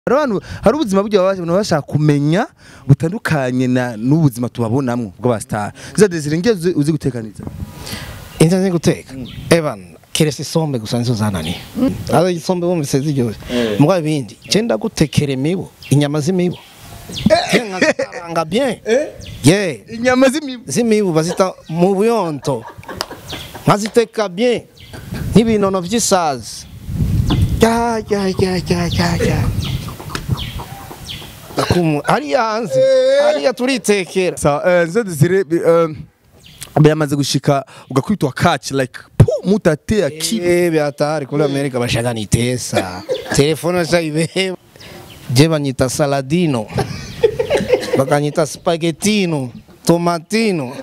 hari abantu hari ubuzima buryo baba baba bashaka kumenya butandukanye na n'ubuzima tubabonamwo bw'abasitari za desire nge uzi- uzi gutekaniza inza nzi guteka evan keretse isombe gusa nizo zananiye aho isombe wumvise ziryoshye mbwa ibindi cyenda gutekera imibu inyama z'imibu nkazikaranga bien ye inyama z'imibu z'imibu bazita mu buyonto nkaziteka bien nk'ibinono by'isazi ya ya ya ya ya ya Akumu- hariya hanze hariya turitekera sa eh, za desire bi- eh, byamaze gushika ugakwitwa catch like pu mutate akiba Eh, hatari kule Amerika bashaka nitesa telefone shaibeba je banyita saladino bakanyita spaghettino tomatino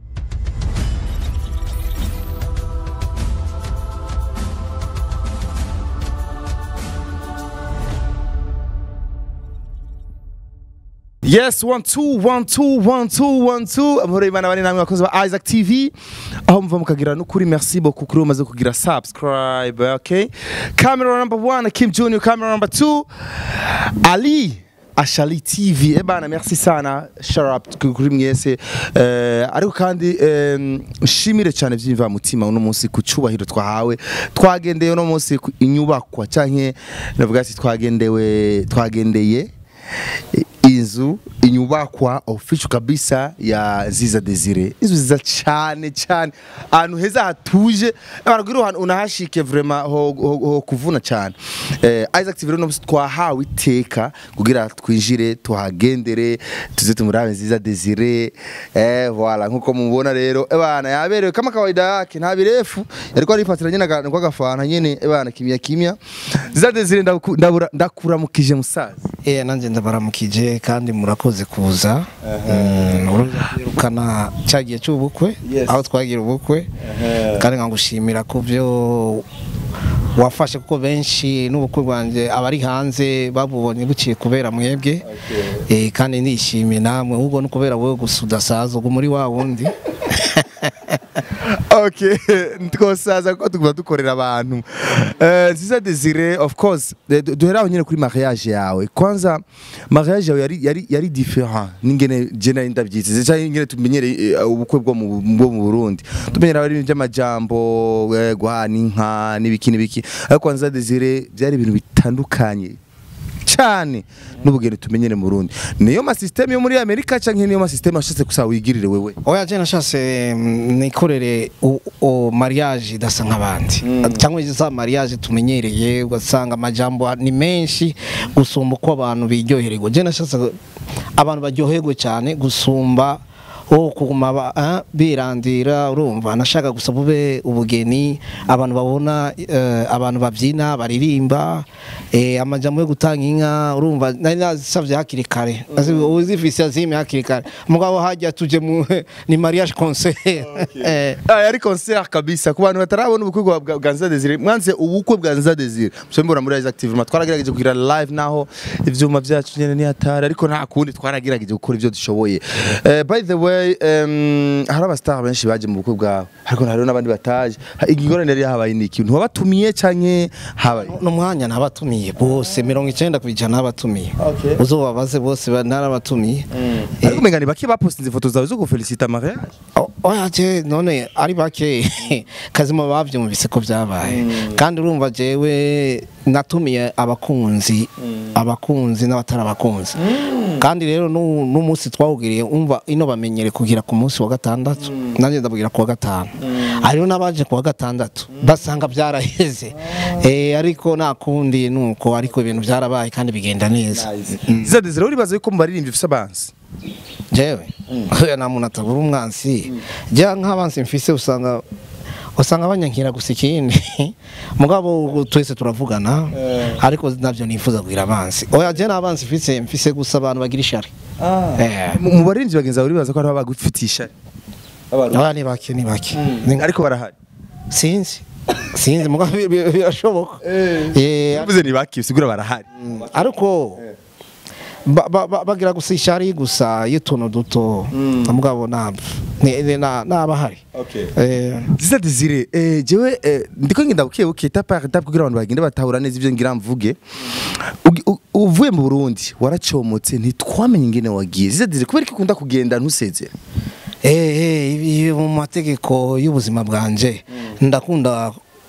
Yes, one two one two one two one two. Amahoro y'Imana bari namwe bakozi ba Isaac TV. Aho muva mukagira n'ukuri merci beaucoup kuri umaze kugira subscribe, okay? Camera number one, Kim Junior, camera number two, Ali. Ashali TV ebana merci sana shout out kuri mwese eh, ariko kandi eh, nshimire cyane byimva mutima uno munsi ku cyubahiro twahawe twagendeye uno munsi ku inyubakwa canke navuga ati twagendewe twagendeye inzu inyubakwa official kabisa ya Ziza Desire inzu ziza cyane cyane ahantu heza hatuje abantu kugira ahantu unahashike vraiment ho, ho, ho kuvuna cyane eh, Isaac TV rero twahawe iteka kugira twinjire tuhagendere tuze tumurabe Ziza Desire eh voilà nkuko mubona rero ebana yaberewe kama kawaida yake nta birefu yariko arifatiranye n'akantu k'agafana nyene ebana kimya kimya Ziza Desire ndaku- ndabura- ndakuramukije musaza eh nanje ndabaramukije kandi murakoze kuza Mm, uruza kwirukana cyagiye cy'ubukwe Yes. aho twagira ubukwe kandi nkagushimira ku byo wafashe kuko benshi n'ubukwe bwanjye abari hanze babubonye buciye kubera mwebwe eh, kandi nishimiye namwe ahubwo no kubera wowe gusa udasaza ubwo muri wa wundi okay twosaza ko tuguma dukorera abantu Eh, nziza desire of course eh, du- duhera aho nyine kuri mariage yawe kwanza mariage yawe yari yari yari different n'ingene je nari ndabyiteze cyangwa ingene tumenyereye eh, ubukwe bwo mu bwo mu Burundi tumenyera ari by'amajambo eh, guhana inka n'ibiki n'ibiki ariko nziza desire byari ibintu bitandukanye cyane n'ubugeni tumenyere mu Burundi niyo ma system yo muri Amerika cyangwa niyo ma system washatse gusa wigirire wewe oya je nashatse mm, nikorere u- u- mariage idasa nk'abandi cyangwa za mariage tumenyereye ugasanga amajambo ni menshi gusumba uko abantu biryohererwa je nashatse abantu baryoherwe cyane gusumba wo kuguma ba- ah, birandira urumva nashaka gusa bube ubugeni abantu babona eh, abantu babyina baririmba eh, amajambo yo gutanga inka urumva nari nazisavye hakiri kare uzifise azime hakiri kare mugabo hajya tuje mu ni mariage concert eh, Ah, yari concert kabisa ku bantu batarabona ubukwe bwa bwa- bwa Nza Desire mwanze ubukwe bwa Nza Desire mushobora muri Isaac TV ma twaragerageje kugira live naho ivyuma byacu nyene ni hatari ariko nta kundi twaragerageje gukora ivyo dushoboye Eh, by the way um, hari abastar benshi baje mu bukwe bwawe ariko hariho n'abandi bataje Ha- ingorane yari yahabaye niki ntiwabatumiye canke habaye n'umwanya nabatumiye bose mirongo icenda ku ijana nabatumiye Okay. uzobabaze bose ba- narabatumiye Eh, ariko mengani bake bapostinze ifoto zawe zo gufelicita mariage O- oya je none ari bake kazima bavyumvise ko vyabaye kandi urumva jewe natumiye abakunzi abakunzi n'abatari abakunzi kandi rero nu- n'umunsi twawugiriye umva ino bamenyere kugira ku munsi wa gatandatu nanjye ndabwira ku wa gatanu hariho n'abaje ku wa gatandatu basanga byaraheze Eh, ariko nta kundi nuko ariko ibintu byarabaye kandi bigenda neza Nza Desire uribaza yuko mu baririmbyi ufise abansi jewe oya nta muntu atabura umwansi jya nk'abansi mfise usanga usanga banyankira gusa ikindi mugabo twese turavugana ariko navyo nifuza kugira abansi oya je n'abansi mfise mfise gusa abantu bagira ishari Eh, mu mu baririmbyi bagenzi bawe uribaza ko hariho abagufitiye ishari oya ni bake ni bake Ni- ariko barahari sinzi sinzi mugabo bi- bi- birashoboka Eh, bivuze ni bake bisigura barahari ariko ba- ba- ba- bagira gusa ishari gusa y'utuntu duto mugabo ntabwo ni- ni- na- nabahari Eh, Ziza Desire eh jewe eh, ndiko ngenda buke buke ta par ta kugira abantu bagende batahura neza ivyo ngira mvuge Ugi- u- uvuye mu Burundi waracomotse ntitwamenye ingene wagiye ziza dizire kubera ko ukunda kugenda ntusezera Eh, ibi mu mategeko y'ubuzima bwanje ndakunda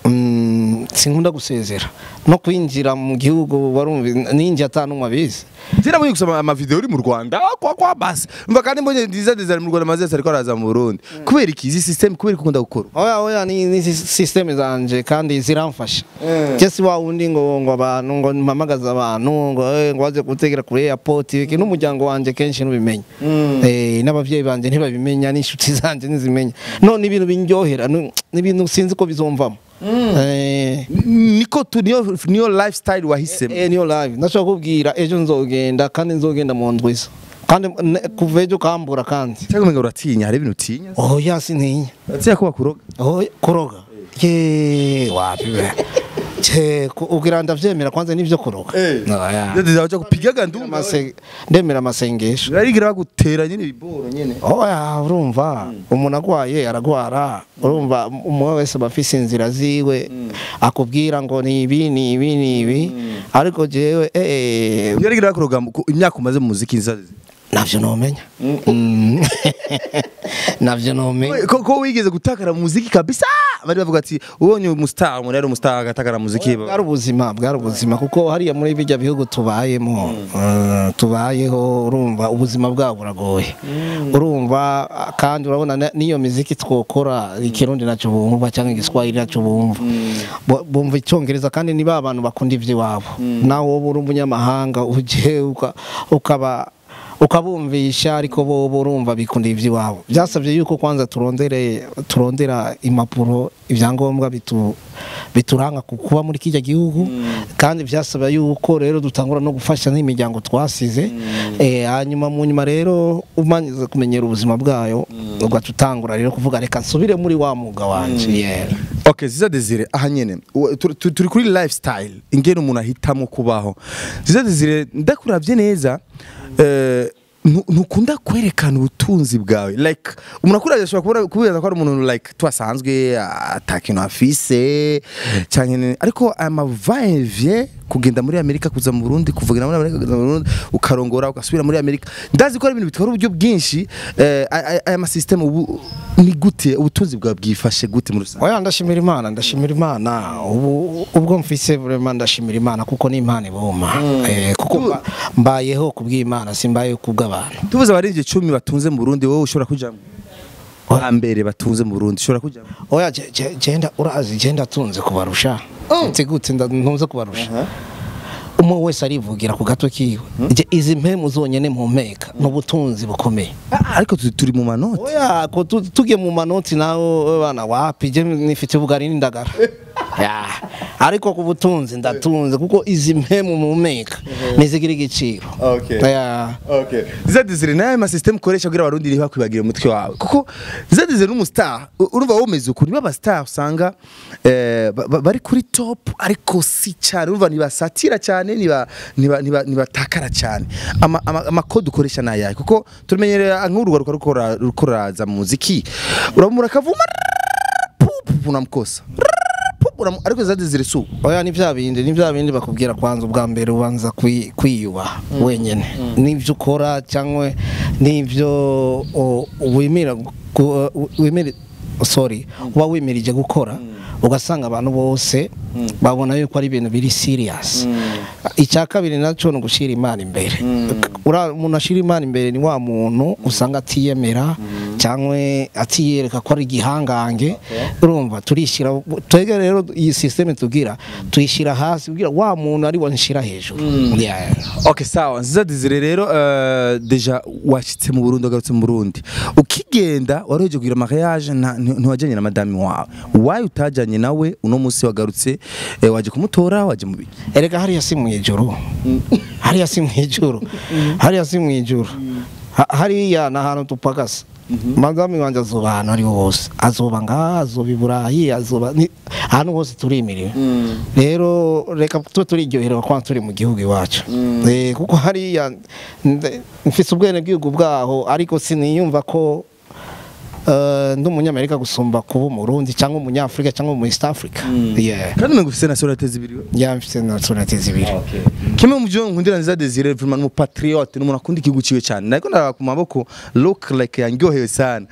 mm, sinkunda gusezera no kwinjira mu gihugu warumva ninjye atanumwe abizi Jera muri gusoma ama video uri mu Rwanda ah, kwa kwa basi mva kandi mbonye ndiza dizire mu Rwanda maze ariko araza mu Burundi kubera iki izi system kubera ko ukunda gukora oya oya ni, ni systeme zanje kandi ziramfasha Eh. je si wa wundi ngo ngo abantu ngo mpamagaza abantu ngo eh, ngo waze gutegera kuri airport iki n'umuryango wanje kenshi ntubimenye eh n'abavyeyi banje ntibabimenya n'inshuti zanje ntizimenya no ni ibintu binjohera ni ni ibintu sinzi ko bizomvamo eh niko tu niyo niyo lifestyle wahisemo eh niyo live ndashaka kubwira ejo nzogenda kandi nzogenda mu ndwiza kandi ne- kuva ejo kambura kandi cyangwa umenga uratinya hari ibintu utinya oya sintinya atinya ko bakuroga Oh, kuroga. Ye, wapi we. Che, ku- ugira ndavyemera kwanza nivyo kuroga. Oya. Ziza wacha kupiga gandumba Amase- Ndemera amasengesho. barigira bagutera nyine ibiboro nyine Oya, urumva umuntu agwaye aragwara urumva umwe wese aba afise inzira ziwe akubwira ngo ni ibi ni ibi ni ibi ariko jewe eh barigira bakuroga mu- ku- imyaka umaze mu muziki nziza navyo nomenya Mm. navyo nomenya ko ko wigeze gutakara mu muziki kabisa bari bavuga ati ubonye umustar umuntu yari umustar agatakara mu muziki bwari ubuzima bwari ubuzima kuko hariya muri bijya bihugu tubayemo eh, tubayeho urumva ubuzima bwabo buragoye urumva ah, kandi urabona na- n'iyo miziki twokora ikirundi nacyo bumva cyangwa igiswahili nacyo bumva Bu- bumva icyongereza kandi ni ba bantu bakunda iby'iwabo nawe wowe uri umunyamahanga uje uka- ukaba ukabumvisha ariko bo bo urumva bikunda iby'iwabo byasabye yuko kwanza turondere turondera impapuro ibyangombwa bitu bituranga ku kuba muri kijya gihugu kandi byasaba yuko rero dutangura no gufasha n'imiryango twasize eh hanyuma mu nyuma rero umanyize kumenyera ubuzima bwayo ugaca utangura rero kuvuga reka nsubire muri wa mwuga wanje yeah. Okay, Ziza Desire aha nyene u- tu- tu- turi kuri lifestyle ingene umuntu ahitamo kubaho Ziza Desire ndakuravye neza eh, ntu- ntukunda kwerekana ubutunzi bwawe like umuntu akuravye ashobora kubona kubibaza ko ari umuntu like twasanzwe ata kintu afise canke ni- ariko aya mavayevye kugenda muri Amerika kuza mu Burundi kuvugana muri Amerika kuza mu Burundi ukarongora ugasubira muri Amerika ndazi ko ari ibintu bitwara uburyo bwinshi eh, aya aya- aya masystem ubu ni gute ubutunzi bwawe bwifashe gute muri rusange oya ndashimira imana ndashimira imana ubu ubwo mfise vraiment ndashimira imana kuko ni imana iboma eh, kuko mba- mbayeho kubw'imana simbayeho kubw'abantu tubuze abarengeje icumi batunze mu Burundi wowe ushobora kujamo ba mbere batunze mu Burundi ushobora kujamo oya je- je- genda urazi genda tunze kubarusha nzi gute nda- ntunze kubarusha umwe wese arivugira ku gato kiwe Je, izi mpemu zonyene mpumeka ni ubutunzi bukomeye Ah, ariko tu- turi mu manota oya ko tu- tugiye mu manoti nawe bana wapi je nifite ubugari n'indagara Ya, ariko ku butunzi ndatunze kuko izi mpemu mpumeka nizigira igiciro Okay. Ya. Okay. Zadizire naye ma system ukoresha kugira abarundi niba kwibagire umutwe wawe. Kuko Zadizire n'umustar u- urumva womeze ukuri baba star usanga eh, ba- ba- bari kuri top ariko si cyane urumva ntibasatira cyane niba niba niba nibatakara cyane. Ama ama, ama code ukoresha nayaye kuko tumenyereye nk'urugaruka rukora rukoraza mu muziki. Urabumura kavuma pupu unamkosa. Pupu unam- ariko Zadizire su. oya ni bya bindi ni bya bindi bakubwira kwanza ubwa mbere ubanza kwi- kwiyubaha wenyine n'ibyo ukora cyangwa n'ibyo o, wemera gu- uh, wemere sorry uba wemirije gukora ugasanga abantu bose babona yuko ari ibintu biri serious icya kabiri nacyo ni ugushyira imana imbere Ura- umuntu ashyira imana imbere ni wa muntu usanga atiyemera cyangwa atiyereka ko ari igihangange urumva turishyira twebwe rero iyi sisiteme tugira tuyishyira hasi kugira wa muntu ari we nshyira hejuru Yeah. Okay sawa nziza Desire rero uh, deja washitse mu Burundi wagarutse mu Burundi ukigenda waroheje kugira mariage nta- nti- ntiwajanye na madame wawe wayi utajanye nawe uno munsi wagarutse eh, waje kumutora waje mu biki erega hariya si mu ijuru hariya si mu ijuru hariya si mu ijuru Ha- hariya ni ahantu tupagasa madame wanjye azoba ahantu ariho hose azoba ngaha azoba i burayi azoba ni- ahantu hose turimiriwe rero reka tube turiryoherewe kuba turi mu gihugu iwacu Eh, kuko hariya nde- mfise ubwenegihugu bwaho ariko siniyumva ko eh, ndi umunyamerika gusumba kuba umurundi cyangwa umunyafurika cyangwa umu east africa yeah kandi umenga ufise nationalité zibiri we? yeah mfite nationality zibiri kimwe mu byo nkundira nziza Desire vraiment ni umupatriote ni umuntu akunda igihugu ciwe cyane nariko ndaraba ku maboko look like yanryohewe sana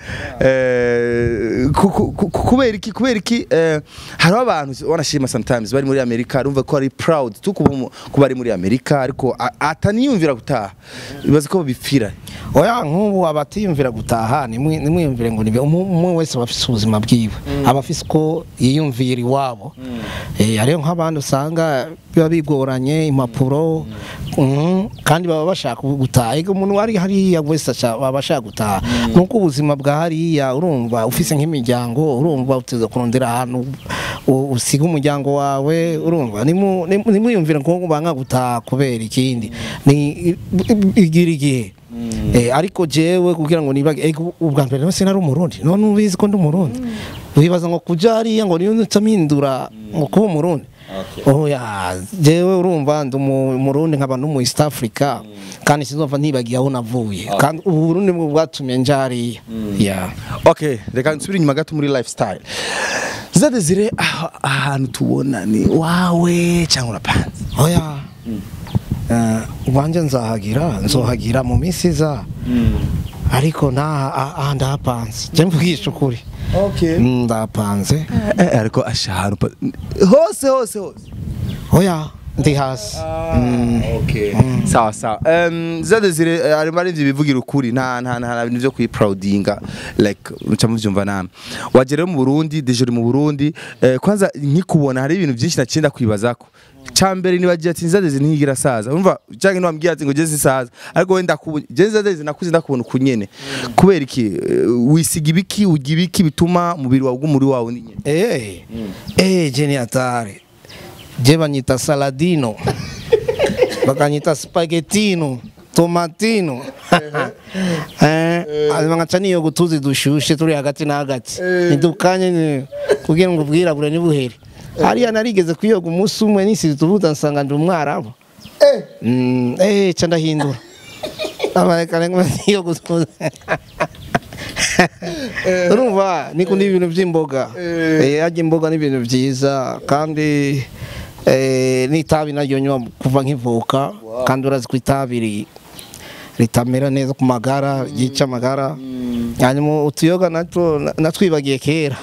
eh ku- ku- ku- kubera iki kubera iki eh, hariho abantu wanashima sometimes bari muri Amerika urumva ko ari proud tu kuba mu- kuba ari muri Amerika ariko a- ataniyumvira gutaha bibaza ko bipfira oya nk'ubu abatiyumvira gutaha nimwe- nimwiyumvire ngo nibe umu- umwe wese aba afise ubuzima bwiwe aba afise uko yiyumvira iwabo Eh, hariho nk'abandi usanga biba bigoranye impapuro mhm, kandi baba bashaka gutaha ega umuntu wari hariya wese aca- baba ashaka gutaha nuko ubuzima bwa hariya urumva ufise nk'imiryango urumva uteza kurondera ahantu u- usiga umuryango wawe urumva nimu- nimu- nimwiyumvire ngo banga gutaha kubera ikindi ni igira igihe Eh, ariko jewe kugira ngo nibage ego ubwa mbere nose nari umurundi none ubizi ko ndi umurundi wibaza ngo kuja hariya ngo niyo ncamindura ngo kuba umurundi oya jewe urumva ndi umu- umurundi nkaba no mu east africa kandi sinzova ntibagiye aho navuye kandi ubu burundi bwo bwatumye nja hariya yeah. okay reka nsubire inyuma gato muri lifestyle nziza Desire aho- ahantu tubona ni wawe cyangwa urapanze oya Eh, wanje nzahagira nzohagira mu minsi iza ariko nta ah- ah, ndahapanze je mvugisha ukuri okay Mm, ndahapanze Eh, ariko asha ahantu pa- hose hose hose oya ndi hasi sawa sawa um, za desire eh, arimo ari ivyo bivugira ukuri nta nta nta bintu vyo kwiproudinga like muca muvyumva namwe waje rero mu Burundi deje uri mu Burundi eh, kwanza nkikubona hari ibintu byinshi nacinda kwibazako cambere nibagiye ati nza desire ntigira saza urumva canke niwambwiye ati ngo jeze saza ariko wenda kubona jeze desire nakuze ndakubona ukunyene kubera iki eh, wisiga ibiki urya ibiki bituma umubiri wawe ugumuri wawe ni nyene Eh, eh, jeni hatari. Je banyita saladino. Bakanyita spaghettino, tomatino. Eh, ngaca niyo gutuzi dushushe turi hagati na hagati. Nidukanye ni kugira ngo ubwirabure nibuhere. Hariya narigeze kuyoga umunsi umwe nisize tuvuta nsanga ndi umwarabu. Mm, eh, ca ndahindura. Abarekane ngo niyo gutuzi. urumva nikunda ibintu by'imboga Eh, arya imboga ni ibintu byiza kandi eh, n'itabi naryo nywa kuva nkivuka kandi urazi ko itabi ri- ritamera neza ku magara ryica amagara hanyuma utuyoga natwo na- natwibagiye kera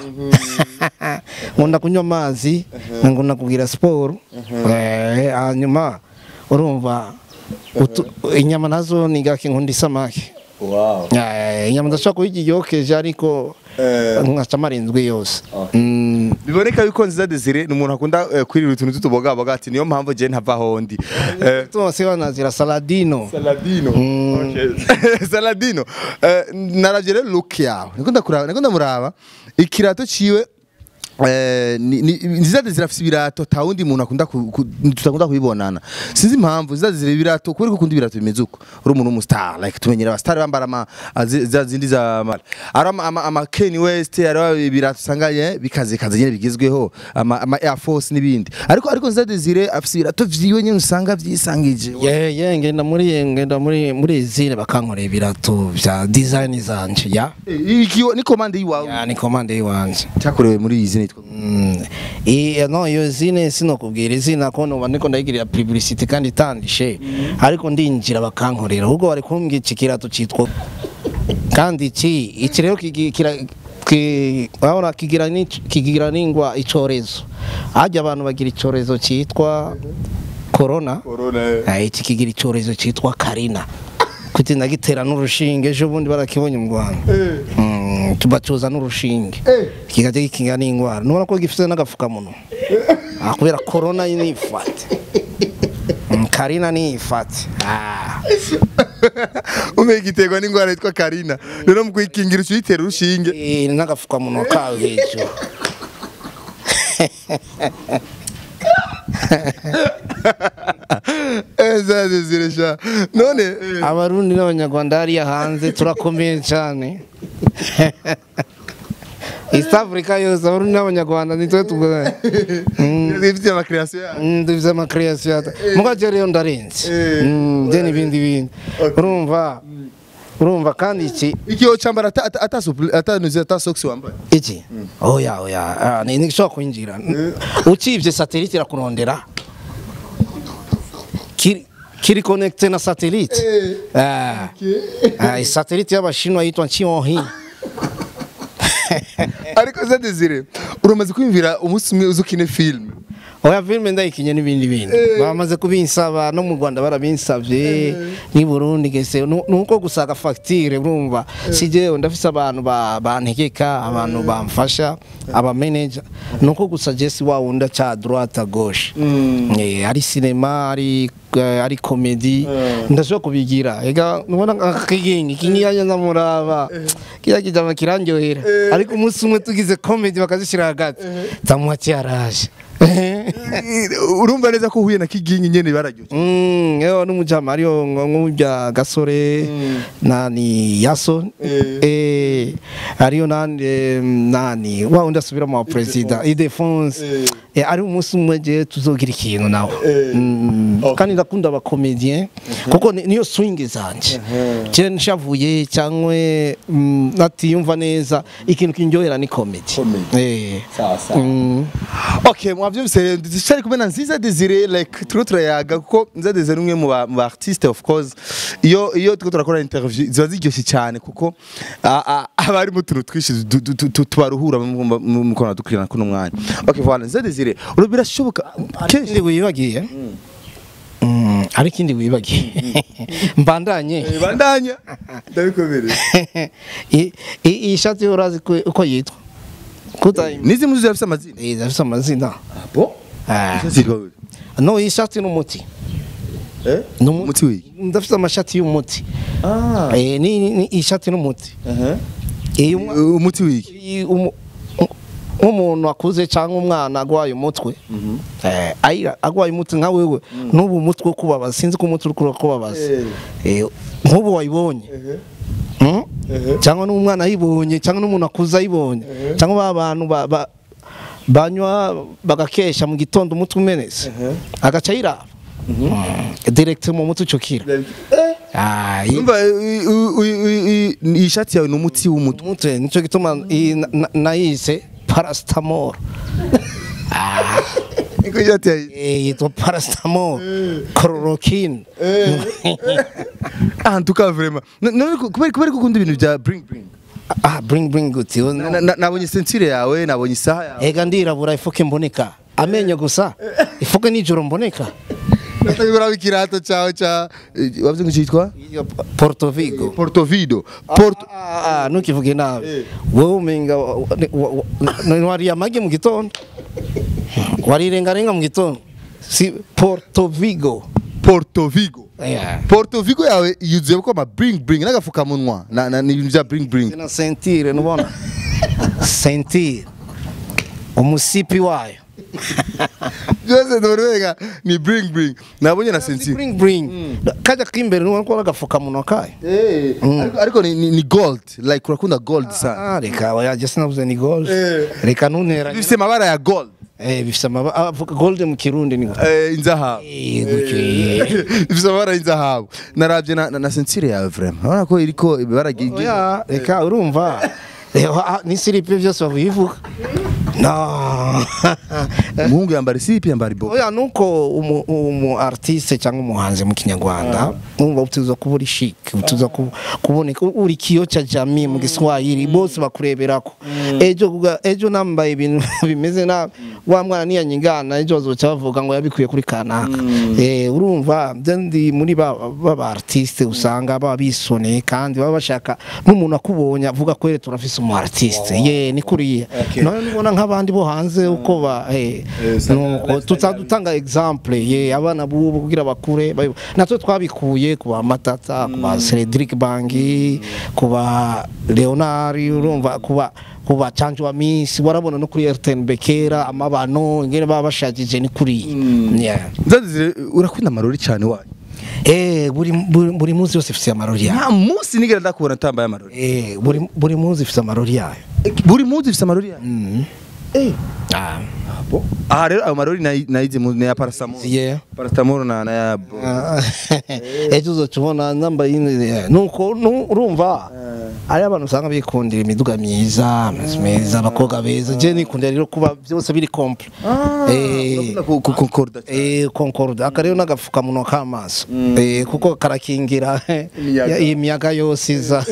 nkunda kunywa amazi nkunda kugira siporo Eh, hanyuma urumva utu- inyama nazo ni gake nkunda isamaki wow Eh, inyama ndashobora kuyirya yokeje ariko Eh. nkaca amarindwi yose Mm, biboneka yuko nziza desire ni umuntu akunda eh, kwirira utuntu tutubogaboga ati niyo mpamvu je ntava hondi Eh, tose banazira saladino Saladino. Okay. Saladino. Eh, naravye rero look yawe. Niko ndakuraba, niko ndamuraba. Ikirato ciwe Eh, ni- ni- nziza desire afise ibirato ta wundi muntu akunda ku- ku- tutakunda kubibonana sinzi impamvu nziza desire ibirato kubera ko ukunda ibirato bimeze uko uri umuntu w'umustar like tumenyera abastar bambara ama azi- za zindi za mara ari ama, ama, ama Kanye West ari ibirato usanganye bikaze kaze nyene bigezweho ama, ama Air Force n'ibindi ariko ariko nziza desire afise ibirato vyiwe nyene usanga vyisangije ye ye ngenda muri ngenda muri muri izine bakankorera ibirato bya design zanje ya iki ni komande yiwawe ya ni komande yiwanje cyakorewe muri izi nitwa Mm. I- no iyo zine sinokubwira izina ko noba ndiko ndayigirira publicity kandi itandishe ariko ndinjira bakankorera ahubwo bari kumbwira iki kirato citwa kandi iki iki rero kigi- kira- ki- urabona kigira ni- kigira n'ingwa icorezo hajya abantu bagira icorezo citwa corona Ah, iki kigira icorezo citwa karina kuti ndagitera n'urushinge ejo bundi barakibonye mu Rwanda Mm, tubacuza n'urushinge kikajya gikinga n'indwara nubona ko gifite n'agapfukamunwa Ah, kubera corona nifate Mm, karina nifate Ah. umenya igiterwa n'indwara yitwa karina rero mu kuyikingira uca uyitera urushinge Eh, n'agapfukamunwa kawe hejuru ezaze ziresha none eh, abarundi n'abanyarwanda hariya hanze turakomeye cyane east africa yose abarundi n'abanyarwanda nitwe tugoye ifite amakreasiyo yayo dufite amakreasiyo muga je rero ndarenze Eh. Mm, je n'ibindi bindi urumva urumva kandi iki iki yo cyambara ata ata ata supli- ata nuzi ata socks wambaye iki oya oya ah, ni nishobora kwinjira ukivye satellite irakurondera kiri kiri connecte na satellite ah ah satellite y'abashinwa yitwa Xiaomi ariko za Desire uramaze kwimvira umunsi umwe uzukine film oya filme ndayikinye n'ibindi bintu bamaze kubinsaba no mu Rwanda barabinsavye ni Burundi gese Nu- nuko gusaga facture urumva sije ndafise abantu ba- bantegeka abantu bamfasha aba manager nuko gusa Jesse wa unda cha droite à gauche eh ari cinema ari eh, ari comedy ndashobora kubigira ega nubona akakingi kinyanya ndamuraba kiya kijama kirandyohera ariko umunsi umwe tugize comedy bakazishira hagati tamuha cyaraje urumva neza ko uhuye na kigingi nyene bararyoshye Mm, yo n'umujama ariyo nk'ubya gasore nani yaso eh ariyo nani eh, nani wa undi asubira mu president idefonse eh ari umunsi umwe je tuzogira ikintu nawe Mm, kandi ndakunda aba comedian kuko ni- niyo swing zanje je nshavuye cyangwa mm, natiyumva neza ikintu kinjohera ni comedy eh Mm. okay mwavyumvise rero ndishari kumena nziza Desire like turiko turayaga kuko nziza Desire ni umwe mu ba mu ba artiste of course iyo iyo turiko turakora interview ziba ziryoshye cyane kuko a- a- aba ari mu tuntu twinshi du- du- du- tubaruhura mu mu- mu kona dukurikirana kuno mwanya okay voilà nziza Desire uru birashoboka kenshi ikindi wibagiye Mm, ari ikindi wibagiye mbandanye bandanya ndabikomereye I- i- iyi shati yo urazi ko- uko yitwa kuta nizi muzi zafise amazina Eh, zafise amazina bo Ah. zitwa no iyi shati n'umuti eh Numu- umuti wiki ndafise amashati y'umuti ah Eh, ni ni- ni iyi shati n'umuti iyi umwa- umuti wiki iyi umu- u- nk'umuntu akuze cyangwa umwana agwaye umutwe eh, ayira agwaye umutwe nka wewe n'ubu umutwe wo kubabaza sinzi ko umutwe uri kubabaza Eh, nk'ubu wayibonye Mm? cyangwa n'umwana ayibonye cyangwa n'umuntu akuze ayibonye cyangwa ba bantu ba- ba- banywa bagakesha mu gitondo umutwe umenetse agaca ayiraba direct mu mutwe ucukira Ah, iyi- Umva i- i- i- i- iyi shati yawe ni umuti w'umutwe umutwe nicyo gituma iyi na- na- nayise paracetamol niko ishati yawe Eh, yitwa paracetamol chloroquine ah ntuka vraiment No- none ko- kubera kubera ko ukunda ibintu bya bring bring ah bring bring guti Na- na- nabonye sentire yawe nabonye isaha yawe ega ndirabura ifuke mboneka amenyo gusa ifuke nijoro mboneka natabigura ikirato cyawe cya eh, wavuze ngo cyitwa Iyo Porto Vigo Porto Vido Porto Ah, ah, ah, ntukivuge nabi wowe umenga wa- wa- wa- wa- wariye amagi mu gitondo warirengarenga mu gitondo si Porto Vigo Porto Vigo Yeah. Porto Vigo yawe yuzuye ko ama bring bring n'agafukamunwa na na ni ibintu bya bring bring na sentire nubona sentire umusipi wayo byose ndabona ni bring bring nabonye na Si sentire bring bring kajya k'imbere nubona ko agafukamunwa kayo Eh, ariko- ariko ni- ni ni gold like urakunda gold sana Ah, reka oya je sinavuze ni gold Eh. reka ntunteranye bifite amabara ya gold eh bifite amaba avuga gold mu kirundi ni Eh, inzahabu eh gutyo eh. bifite amabara y'inzahabu narabye na, na, na sentire yawe vraiment urabona ko iriko ibara ry- ry- oya reka urumva Eh, ah, ni silipe byose babivuga no umuhungu yambara isipi yambara ibo oya nuko umu, umu artiste cyangwa umuhanzi mu kinyarwanda umva utuza kuba uri chic utuza ku- kuboneka uri kiyo cha jamii mu Kiswahili bose bakureberako ejo kuga- ejo nambaye ibintu bimeze na wa mwana niyanyingana ejo bazoca bavuga ngo yabikuye kuri kanaka eh urumva byo ndi muri ba ba artiste usanga baba bisoneye kandi baba bashaka n'umuntu akubonye avuga ko rero turafise umu artiste ye ni kuriya none nubona nk'abandi bo hanze uko ba eh nuko tutadutanga example ye abana bubu kugira bakure bayo- natwe twabikuye ku ba matata ku ba Cedric Bangi ku ba Leonard urumva ku ba ku ba Chanjo wa Miss warabona no kuri RTN Bekera amabano ngene baba bashagije ni kuri yeah nzazire urakunda amarori cyane wanyu eh buri buri, buri munsi yose ifite amarori yayo nta munsi nigera ndakubona atambaye amarori eh buri buri munsi ifite amarori yayo buri munsi ifite amarori yayo mm. Eh, ah aha rero ayo marori nayi- nayize mu ya paracetamol yeah paracetamol na na ya bro ejo uzoca ubona nambaye ine- nuko nu- urumva hari abantu usanga bikundira imiduga myiza amazu meza abakobwa beza je nikundira rero kuba byose biri komple Eh, urakunda ku- ku- concorda Eh, concorde aka rero n'agapfukamunwa k'amaso Eh, kuko karakingira Imiyaga. iyi miyaga yose iza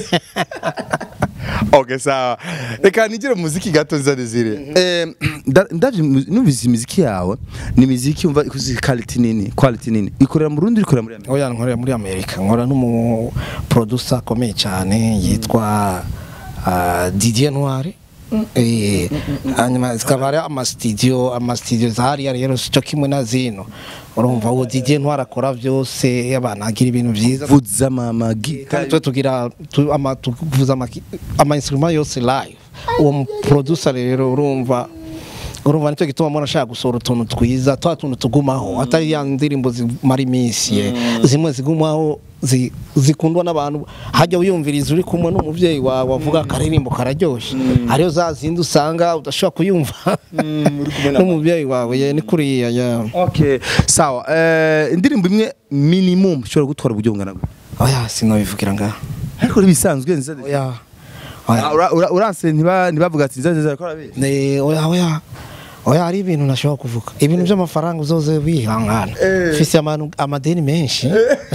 okay sawa reka nigire mu muziki gato nza desire eh nda- ndavye mu- numvise imiziki yawe ni imiziki umva ikuzi quality nini quality nini ikorera mu Burundi ikorera muri Amerika oya nkorera muri amerika nkora n'umu producer akomeye cyane yitwa ah, Didier Noir Eh, hanyuma zikaba ari amasitidiyo amasitidiyo zahariya rero sico kimwe na zino urumva uwo Didier Noir akora byose abantu agira ibintu byiza vuza mama gita kandi twe tugira tu- ama- tuvuza amaki- ama instrument yose live uwo mu producer rero urumva urumva nicyo gituma mbona ashaka gusohora utuntu twiza twa tuntu tugumaho atari ya ndirimbo zimara iminsi ye zimwe zigumaho zi- zikundwa n'abantu hajya wiyumviriza uri kumwe n'umubyeyi wawe wavuga akaririmbo kararyoshye ariyo za zindi usanga udashobora kuyumva n'umubyeyi wawe ye ni kuriya ya okay sawa eh indirimbo imwe minimum ushobora gutwara uburyo bungana gute oya sinobivugira ngaha ariko bisanzwe nza oya oya Ah, ura- ura- uranse ntiba ntibavuga ati nza nza akora be Ne, oya oya oya hari ibintu nashobora kuvuga ibintu by'amafaranga uzoze wihangana Eh. mfise amanu- amadeni menshi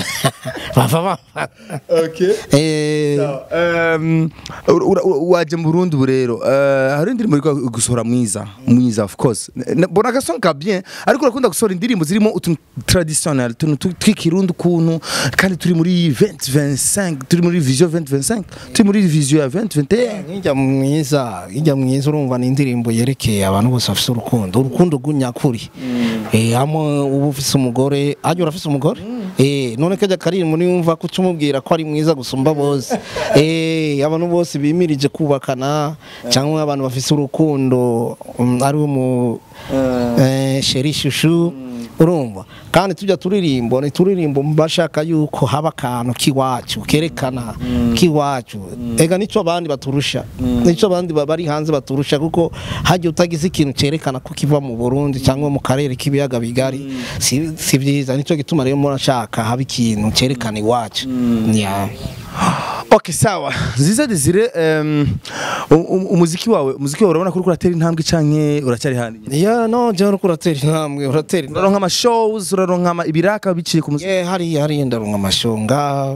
bava bava okay Eh, Um, ura- ura- waje mu Burundi ubu rero eh, hari indirimbo iri gusohora mwiza mwiza of course Na- mbona agasong ka bien ariko urakunda gusohora indirimbo zirimo utuntu traditionnel utuntu tu- tw'ikirundi ukuntu kandi turi muri 2025 turi muri vision 2025 turi muri vision ya 2021 nkijya mwiza nkijya mwiza urumva ni indirimbo yerekeye abantu bose bafite urukundo urukundo rw'unyakuri Eh, hamwe uba ufise umugore hajya urafise umugore Eh, none kajya karirimbo niyumva ko umubwira ko ari mwiza gusumba bose Eh, abantu bose bimirije kubakana cyangwa abantu bafise urukundo um, ari mu eh, sheri shushu urumva kandi tujya turirimbo ni turirimbo bashaka yuko haba akantu k'iwacu kerekana k'iwacu ega nicyo abandi baturusha nicyo abandi ba- bari hanze baturusha kuko hajya utagize ikintu cyerekana ko kiva mu Burundi cyangwa mu karere k'ibiyaga bigari si, si byiza nicyo gituma rero murashaka haba ikintu cyerekana iwacu yeah. okay sawa nziza desire um, u- u- umuziki wawe umuziki wawe urabona ko uriko uratera intambwe canke uracyari handi yeah, no jewe uriko uratera intambwe uratera intambwe uraronka ama shows uraronka ama- ibiraka biciye ku muziki Yeah, hariya hariya ndaronka amashonga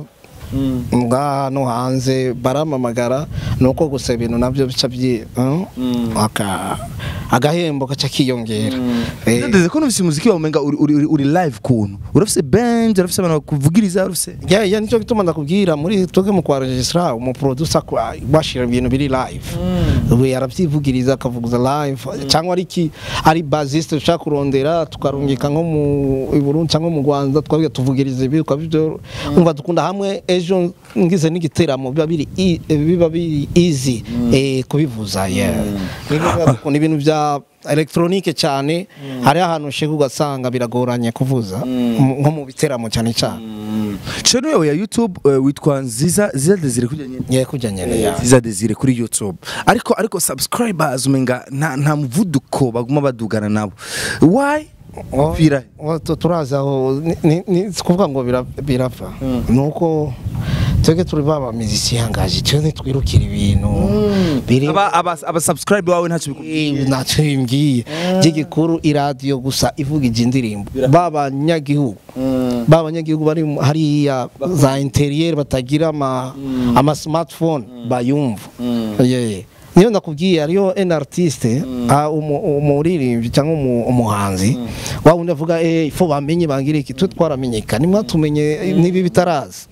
nga no hanze baramamagara nuko gusa ibintu nabyo bica byi uh, aka agahembo gaca kiyongera Eh, ndeze ko numvise umuziki wawe umenga uri, uri, uri live kuntu urafise band urafise abantu bakuvugiriza urafise ya ya nicyo gituma ndakubwira muri twebwe mu kwa registra umu producer kwa- bashira ibintu biri live we arabyivugiriza akavuguza live cyangwa ari ki ari basiste ushaka kurondera tukarungika nko mu i Burundi cyangwa mu Rwanda twabwiye tuvugiriza ibi ukabyo umva dukunda hamwe ejo ngize n'igiteramo biba biri i- biba biri easy eh kubivuza yeah Nibivuga dukunda ibintu bya electronique cyane hari ahantu ushaka ugasanga biragoranye kuvuza mu- nko mu biteramo cyane cyane channel yawe ya youtube uh, witwa nziza nziza desire kujya nyine ngiye kujya nyene ya nziza desire kuri youtube ariko ariko subscribers umenga nta, nta muvuduko baguma badugana nabo why Pira. Oh, tu- turazi aho ni- ni- ni si kuvuga ngo bira- birapfa nuko twebwe turi baba miziki yangaje cyo ntitwirukira ibintu biri aba aba, aba subscribe wawe ntacyo bikubwiye Eh, ntacyo bimbwiye by'igikuru iradiyo gusa ivuga iji ndirimbo b'abanyagihugu b'abanyagihugu bari mu- hariya za interiyeri batagira ama ama smartphone bayumva Yeah. niyo ndakubwiye hariyo en artiste ah, umu- umuririmbyi cyangwa umu- umuhanzi wa wundi avuga eh ifo bamenye bangira iki twe twaramenyekana mwatumenye nibi bitaraza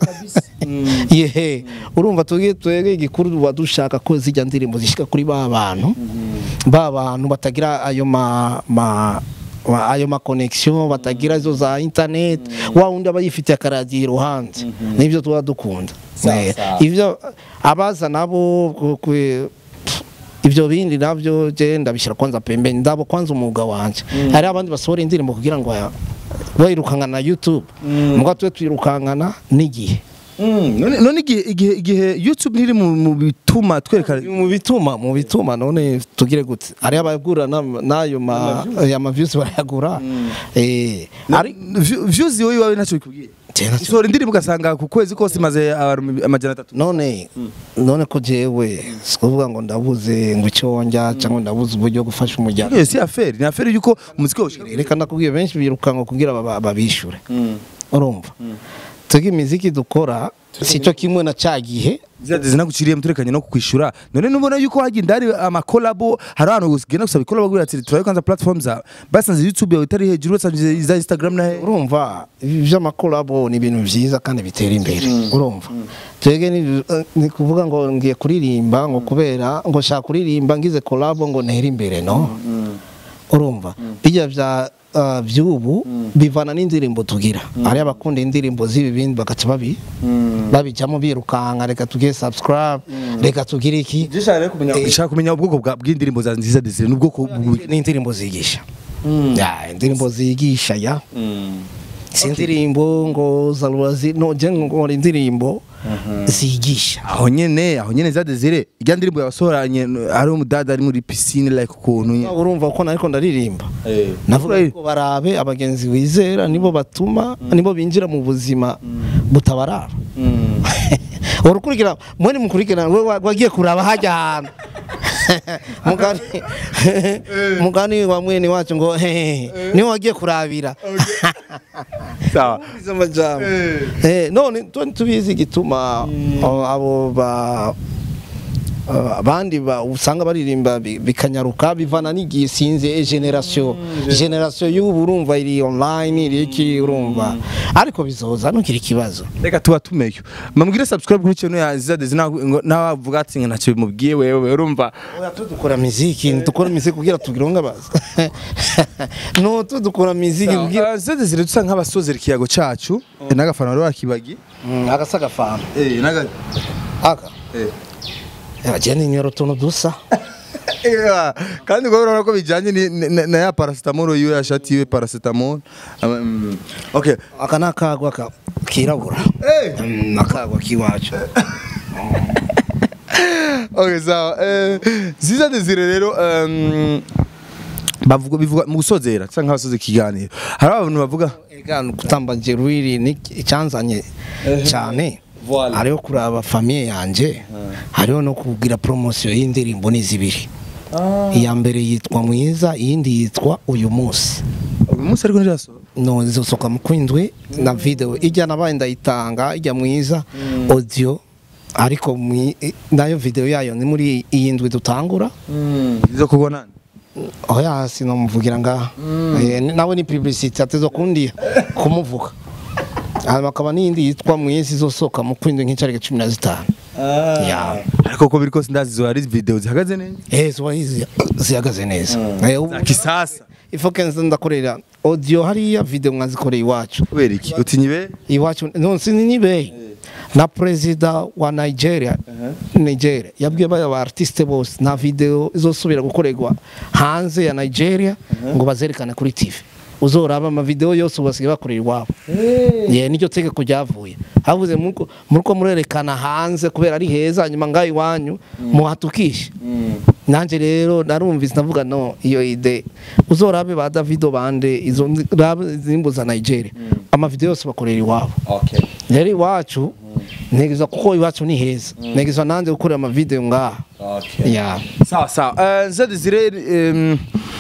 yehe urumva tugiye twege igikuru tuba dushaka ko zijya ndirimbo zishika kuri ba bantu ba bantu batagira ayo ma, ma wa- ayo ma connection batagira izo za internet wa wundi aba yifitiye akaradiyo iruhande nibyo tuba dukunda Eh, ibyo abaza nabo ku- ku- ibyo bindi nabyo je ndabishyira kwanza pembeni ndabo kwanza umwuga wanje hari abandi basohora indirimbo kugira ngo ya- bayirukankana na youtube mbwa twe twirukankana n'igihe none none igihe igihe igihe YouTube ntiri mu mu bituma twerekana mu bituma mu bituma none tugire gute ari abagura na- n'ayo ma ya ma views barayagura eh ari View- views wowe iwawe ntacyo bikubwiye Tena- usohora indirimbo ugasanga ku kwezi kose imaze abantu amajana atatu none none ko jewe sikuvuga ngo ndabuze ngo icyo njya cyangwa ndabuze uburyo bwo gufasha umuryango iyo si affaire ni affaire yuko umuziki woshika reka ndakubwiye benshi birukanka kugira baba- babishure urumva twebwe imiziki dukora si cyo kimwe na cya gihe zade zinaguciriye muturekanye no kukwishura none nubona yuko hagenda hari amakolabo hari abantu ugenda gusaba ikolabo kugira ati turabe kwanza platform za basanze YouTube yawe itari hejuru basanze za Instagram na he urumva ibi by'amakolabo ni ibintu byiza kandi bitera imbere urumva twebwe ni- ni kuvuga ngo ngiye kuririmba ngo kubera ngo nshaka kuririmba ngize kolabo ngo ntere imbere no urumva bijya bya uh, by'ubu bivana n'indirimbo tugira hari abakunda indirimbo z'ibi bindi bagaca babi babijyamo birukanka reka tugire subscribe reka tugire iki Nshaka kumenya ubwoko bwa- bw'indirimbo za nziza Desire n'ubwoko bu- ni indirimbo zigisha ya indirimbo zigisha ya si indirimbo ngo zarubazi no je ngo indirimbo zigisha aho nyene aho nyene za Desire ijya ndirimbo yasohoranye ari umudada ari muri piscine like ukuntu nyene. urumva ko nariko ndaririmba Eh. navuga ko barabe abagenzi wizera nibo batuma nibo binjira mu buzima butabarara urukurikira mwene mukurikirana we wa- wagiye kuraba hajya ahantu mugani mugani wa mwene wacu ngo hehe niwe wagiye kurabira sawa izo majambo eh none tu- tubizi igituma abo- abo ba Uh, abandi ba usanga baririmba bi- bikanyaruka bivana n'igihe sinze e generation generation y'ubu urumva iri online iri iki urumva ariko bizoza ntukiri ikibazo reka tuba tumeyo mamwire subscribe kuri channel ya nziza Desire nawavuga ati ngo ntacyo bimubwiye wewe urumva oya tudukora muziki dukora muziki kugira tugire ngabaza no tudukora muziki kugira nziza Desire dusa nk'abasozera ikiyago cacu n'agafana wari wakibagi Mm, agasa gafana eh naga aka eh agenda inyoro tuntu dusa Yeah, kandi ngo urabona ko bijyanye ni- ni- na ya paracetamol yiwe yashati yiwe paracetamol Ama- mm, okay aka ni akagwa ka- kirabura Eh. Mm, akagwa k'iwacu okay sawa eh ziza desire rero um, bavuga bivuga mu gusozera cyangwa abasoze ikiganiro hari abantu bavuga Ega gutamba jerwiri ni icyanzanye cyane Voilà. hariho kuraba famiye yanjye hariho no kugira poromosiyo y'indirimbo ni zibiri iya mbere yitwa mwiza iyindi yitwa uyu munsi uyu munsi ariko ntirasohoka no zisohoka mu kwindwi na video ijya nabaye ndayitanga ijya mwiza audio ariko mwi- nayo video yayo ni muri iyi ndwi dutangura izo kubona oya sinamuvugira ngaha Eh, ni- nawe ni publicity atezo kundiya kumuvuga hanyuma akaba n'iyindi yitwa mwezi izosohoka mu kwindwi nk'icarike cumi na zitanu Ya. ariko ko biri kose ndazi zo hari video zihagaze neza eh ziba hizi- zihagaze neza Eh, ubu- za kisasa ifoke nza ndakorera audio hariya video mwazikoreye iwacu kubera iki utinyibe iwacu no sininibe na perezida wa Nigeria Nigeria yabwiye baya ba artiste bose nta video izosubira gukorerwa hanze ya Nigeria ngo bazerekane kuri TV uzoraba ama video yose ubasigaye bakorera iwabo ye nicyo tegeko ryavuye havuze muko muriko murerekana hanze kubera ari heza nyuma ngaho iwanyu muhatukishe nanje rero narumvise ndavuga no iyo ide uzorabe ba Davido bande izo rabe zimbo za Nigeria amavideo yose bakorera iwabo okay rero iwacu negeza kuko iwacu ni heza negeza nanze gukorera amavideo ngaha okay ya sawa sawa Eh, nziza desire em,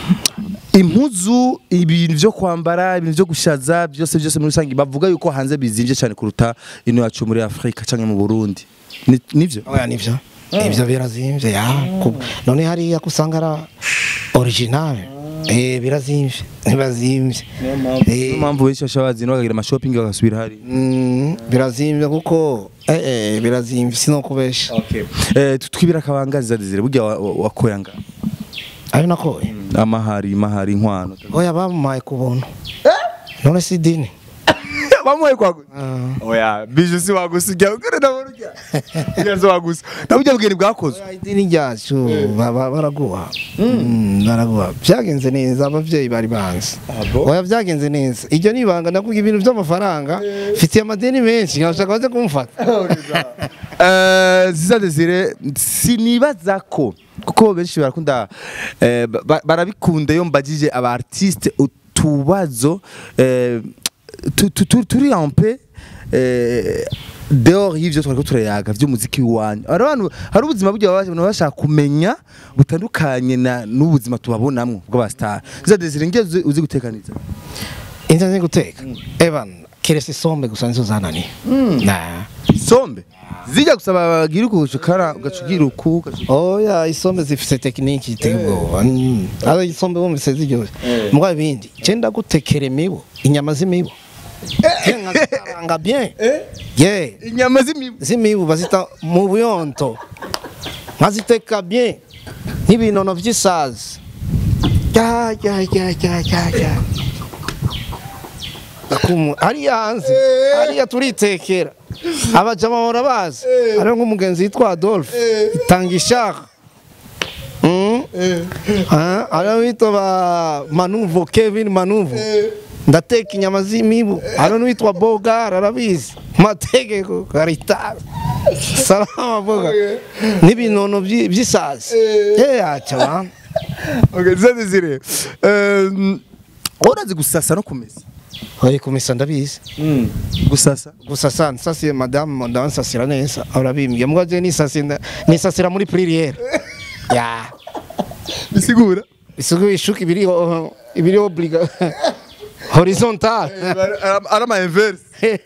impuzu ibintu byo kwambara ibintu byo gushaza byose byose muri rusange bavuga yuko hanze bizimvye cyane kuruta ino yacu muri Afrika cyangwa mu Burundi Ni- nivyo oya nivyo ivyo birazimvye ya ku- none hariya kusanga ara original eh birazimvye ntibazimvye niyo Eh, mpamvu benshi bashobora bazina bakagira amashopping bagasubira hari mm, birazimvye kuko eh eh birazimvye sinokubesha eh twibira akabanga nziza desire burya wa- wa- wakoya nga ari nakoye amahari mahari inkwano oya bamumaye ku buntu none si dini wamuhaye kwagusa Ah. oya bije si wagusa ujya ukore ndabona ujya ujya si wagusa nabujya bugeni bwakozwe Oya, idini ryacu ba- ba- baraguha Mm, baraguha byagenze neza ababyeyi bari banzi bo? oya byagenze neza iryo ni ibanga ndavuga ibintu by'amafaranga mfitiye amadeni menshi nkabashaka baze kumfata Eh, ziza desire sinibaza ko kuko benshi barakunda eh, ba- barabikunda iyo mbagije aba artiste utubazo eh, tu- tu- tu- turi un peu eh, dehors y'ivyo twariko turayaga vy'umuziki w'iwanyu hari abantu hari ubuzima burya baba abantu bashaka kumenya butandukanye na n'ubuzima tubabonamwo bw'abastar ziza desire ngiye uzi- uzi gutekaniza inza nzi guteka evan keretse isombe gusa nizo zananiye Nah. isombe zijya gusaba bagira ukushikara ugacugira uku ugacugira oya isombe zifite tekiniki iteye ubwoba Mm. aho isombe bumvise ziryoshye mbwa ibindi cyenda gutekera imibu inyama z'imibu nkazikaranga bien ye inyama z'imibu z'imibu bazita mu buyonto nkaziteka bien n'ibinono by'isazi ya ya ya ya ya ya Akumu- hariya hanze hariya turitekera abajama bahora bazi hariho nk'umugenzi witwa adolphe itanga ishaka Mm. Ah, hariho witwa ba manuvo kevin manuvo ndateka inyama z'imibu hariho n'uwitwa bogar arabizi mategeko karitasi salama boga n'ibinono by'i- by'isazi yeyaca bantu Okay, ziza desire um, urazi gusasa no kumesa oye kumesa ndabizi gusasa gusa sa nsasiye madamu ndansasira neza urabimbye mbwa je nisasira nisasira muri pririere ya bisigura isuku ishuka ibiri ibiri obliga horizontal ari ama inverse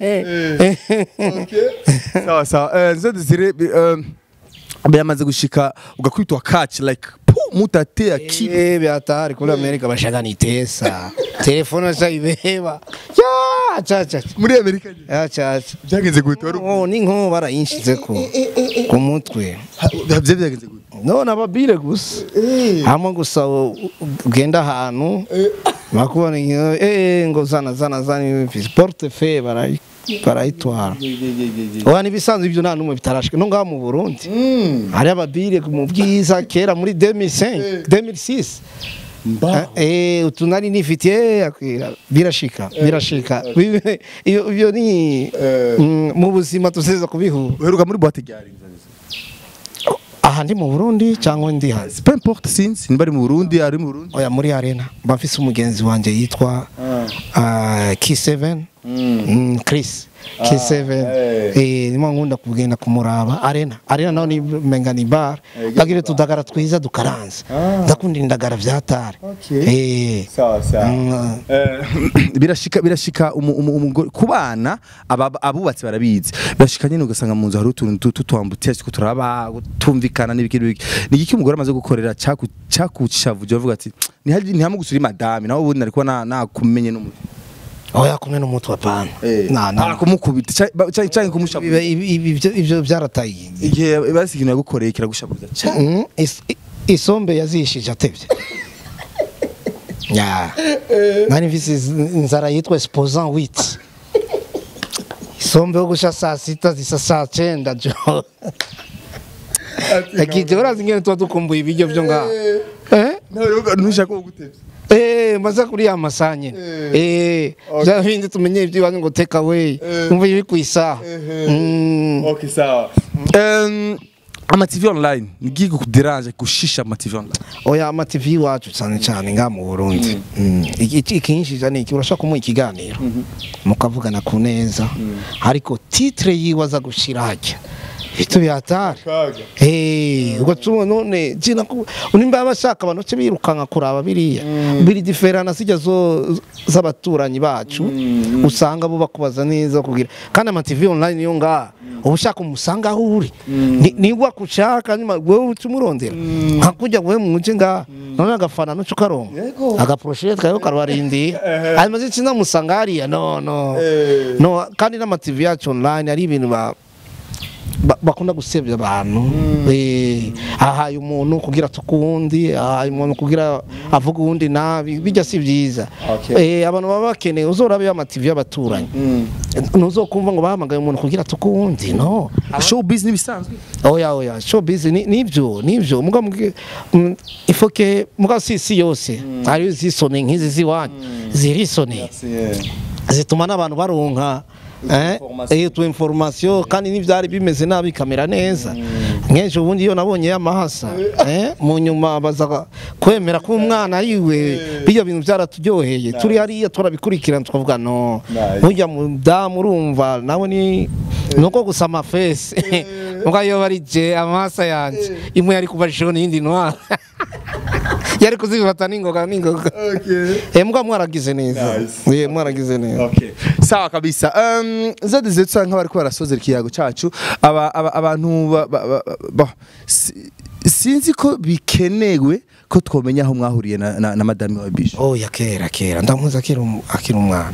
sawa sawa Eh, ziza desire bi- um, byamaze gushika ugakwitwa catch like pu mutate akiba Eh, byatari kuri amerika bashaka nitesa telefone shayibeba ya chacha muri amerika nyine. ya chacha byagenze gute wari oh ni nko barayinshize ko ku mutwe bya byagenze gute none ababire gusa hamwe gusa u- u- ugenda ahantu bakubona iyo, eh ngo zana zana zana portefeuille barayi barayitwara oya n'ibisanzwe ibyo nta n'umwe bitarashwe no ngaha mu Burundi hari ababire mu bwiza kera muri 2005 2006 mbaho eh utu nari nifitiye akwira birashika birashika Bibe- iyo iyo ni mm, mu buzima tuzeza kubihura uheruka muri boîte ryari aha ndi mu Burundi cyangwa ndi hanze peu importe sinzi niba ari mu Burundi ari mu Burundi oya muri arena mba mfise umugenzi wanjye yitwa ah, K7 Mm, Chris K7 eh. eh nimo nkunda kugenda kumuraba arena arena naho ni menga ni bar bagire tudagara twiza dukaranze ndakunda indagara vyatare eh sawa sawa Mm, birashika birashika umu- umu- umugore ku bana aba- abubatsi barabizi birashika nyine ugasanga mu nzu hari utuntu tutwambutiye ariko turaba tumvikana n'ibiki n'ibiki ni iki umugore amaze gukorera cyaku cyakuchavuje avuga ati ntihari ntihamugusuri madame nawe ubundi ariko na nakumenye n'umutwe oya kumwe n'umutwe apana na na kumukubita cyangwa cyangwa kumushavuza Ibi- ibi- ibi- ibyo- ibyo byarataye igihe basi ikintu yagukoreye kiragushavuza cyane Mm, is- i- isombe yazishije atebye ya nari mfise iz- inzara yitwa sposan wit isombe yo gusha saa sita zisa saa cenda jo akije urazi ingene tuba dukumbuye ibiryo vyo ngaho Eh? ntushaka kugutebya Eh, maze kuri ya masaha nyene eh bya bindi tumenye iby'iwanyu ngo take away umva iri ku isaha Mm. okay sawa um ama TV online ngiye kuderanje gushisha ama TV online oya ama TV iwacu cyane cyane nga mu Burundi Mm. iki ikinshije ni iki urashaka kumuha ikiganiro mukavugana ku neza ariko titre yiwe aza gushira hajya bitu byatari eh ugatuma none jina ku unimba abashaka abantu cyo birukanka kuraba biriya biri diferana sijya zo z'abaturanyi bacu usanga bo bakubaza neza kugira kandi ama TV online yo nga uba ushaka umusanga aho uri Ni- nigwa kushaka nyuma wewe utumurondera nkakujya wewe mu nce nga none agafana nuco karonka agaproshete kayo karwarindi hanyuma zitsina musanga hariya no no no kandi n'ama TV yacu online ari ibintu ba ba- bakunda gusebya abantu Eh, ahaye umuntu kugira tukundi ahaye umuntu kugira avuga uwundi nabi bijya si byiza Okay. Eh, abantu baba bakeneye uzorabe amativi y'abaturanyi ntuzokumva ngo bahamagaye umuntu kugira tukundi no showbiz n'ibisanzwe oya oya showbiz ni nibyo nibyo muga muge mm, ifoke muga si isi yose hari zisone nk'izi ziwanyu zirisone zituma n'abantu baronka eh Information. eh, tu information kandi n'ivyari bimeze nabi kamera neza nk'ejo ubundi iyo nabonye y'amahasa eh mu nyuma baza kwemera ko umwana yiwe bijya bintu byaraturyoheye turi hariya turabikurikirana tukavuga no Nice. burya mudamu urumva nawe ni nuko gusa amafesi muga iyo bari je amahasa yanje imwe yari kuba jaune yindi noir yari kuzifata n'ingoga n'ingoga eh muga mwaragize neza Nice. eh mwaragize neza Okay. sawa kabisa um, zadeze tusa nk'abari ko barasozera ikiyago cacu aba, aba, abantu ba, ba, ba, ba, si, sinzi ko bikenewe ko twomenya aho mwahuriye na, na, na madame wa bisho Oh ya kera kera ndamuzi akiri um- akiri umwana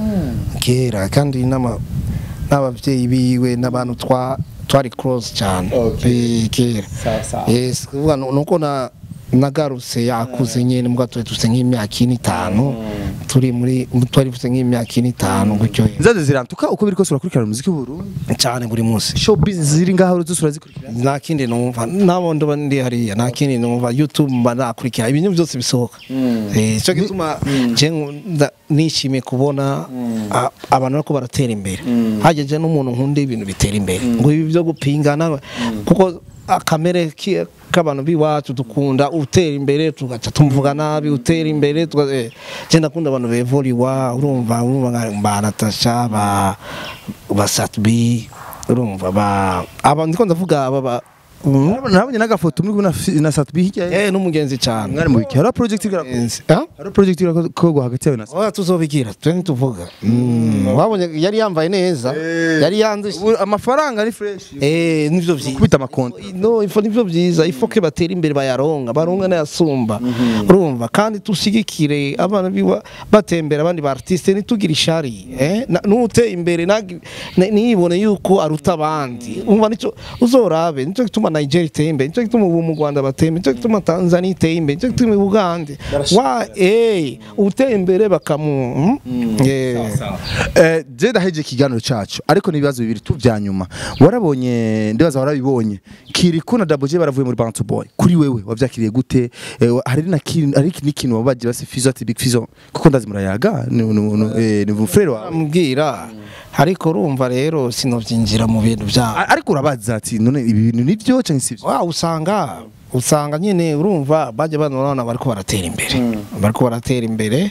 kera kandi n'ama n'abavyeyi biwe n'abantu twa twari close cyane Okay. Eh, kera Sawa, sawa. yes kuvuga nu- nuko na nagarutse yakuze nyene mbwa twe dufite nk'imyaka ine itanu turi muri twari dufite nk'imyaka ine itanu gutyo zaze zirantuka uko biri kose urakurikirana umuziki w'uburundi cyane buri munsi showbiz ziri ngaho zose urazikurikirana nta kindi numva nabo ndoba ndi hariya nta kindi numva youtube mba nakurikira ibintu byose bisohoka eh cyo gituma je nkunda- nishimiye kubona a- abantu bariko baratera imbere hajeje n'umuntu nkunda ibintu bitera imbere ngo ibi byo gupingana kuko akamere ki- k'abantu biwacu dukunda utera imbere tugaca tumvuga nabi utera imbere tuga- eh, je ndakunda abantu bevoliwa urumva urumva nka ba Natasha ba ba Satbi urumva ba aba ndiko ndavuga aba ba Mm. nabonye n'agafoto muri kumwe na fi- na satbi hirya ye. eh n'umugenzi cyane mwari mu biki hari project igira Mugenzi. Ah? hari project igira ko hagati yawe na oya tuzobigira twe ntituvuga Mm, wabonye yari yambaye neza yari yandushye Ubu amafaranga ari fresh eh nivyo vyiza kubita amakonto no ifo nivyo vyiza ifo ke batera imbere bayaronga baronga n'ayasumba urumva kandi tushigikire abana biwa batembera abandi ba artiste nitugira ishari eh Na- nuteye imbere nagi- ni- niyibone yuko aruta abandi umva nico uzorabe nico gituma Nigeria iteye imbere nico gituma ubu mu Rwanda bateye imbere nico gituma Tanzania iteye imbere nico gituma Uganda wa eh uteye imbere bakamu mm? eh Eh, je ndaheje ikiganiro cacu ariko n'ibibazo bibiri tu vya nyuma warabonye ndibaza warabibonye kiriku na Double J baravuye muri Bantu Boy kuri wewe wavyakiriye gute Eh, hari na kintu hari n'ikintu wabaje basi Fizo ati Big Fizo kuko ndazi murayaga ni ni- ni- eh, ni frere wawe amubwira ariko urumva rero sinovyinjira mu bintu byabo A- ariko urabaza ati none ibi bintu nivyo canke sivyo wa usanga usanga nyine urumva bajya banona bariko baratera imbere bariko baratera imbere